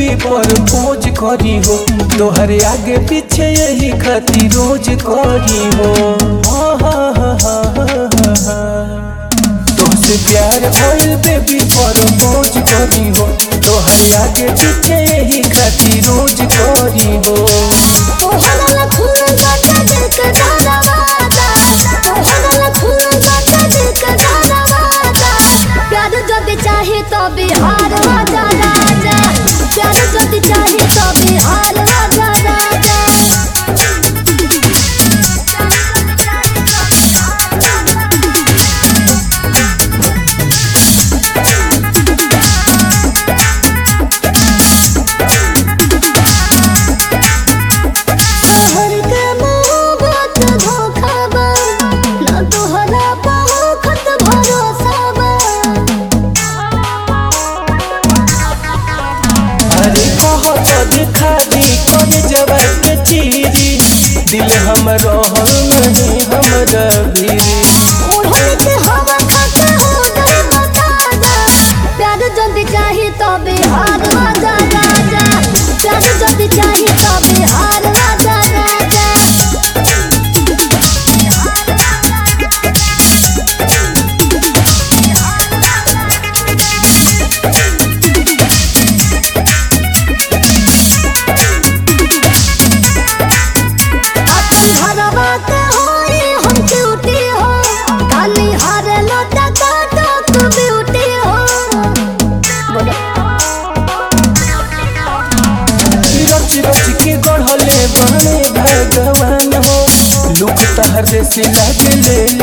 Baby पर खोज करी हो तोहरे आगे पीछे यही खती रोज करी हो हा, हा, हा, हा, हा, हा। तुमसे प्यार भइल बेबी पर खोज करी हो तोहरे आगे पीछे यही खती रोज करी हो ओहला खून बाटे दिल के दरवाजा ओहला खून बाटे दिल के दरवाजा प्यार जदी चाहे तो बिहार राजा राजा प्यार जदी चाहे तो बिहार राजा राजा शहर के मोहब्बत धोखा बा ना तोहरा बहुत भरोसा बा अरे बहुत दिखा दी कौन जवाब के चीरी दिल हम रहल नहीं हमरा भीरी ओढ़नी के हवा खाके हो गई बताजा प्यार जल्दी चाही तो बिहार राजा राजा प्यार जल्दी चाही तो बिहार राजा राजा अपन घरवा के होई हम ड्यूटी हो काली हारे लोटा काटो तू ब्यूटी हो बोलो रच रच के गढ़ले बने भगवान हो लुक तहर से लागे ले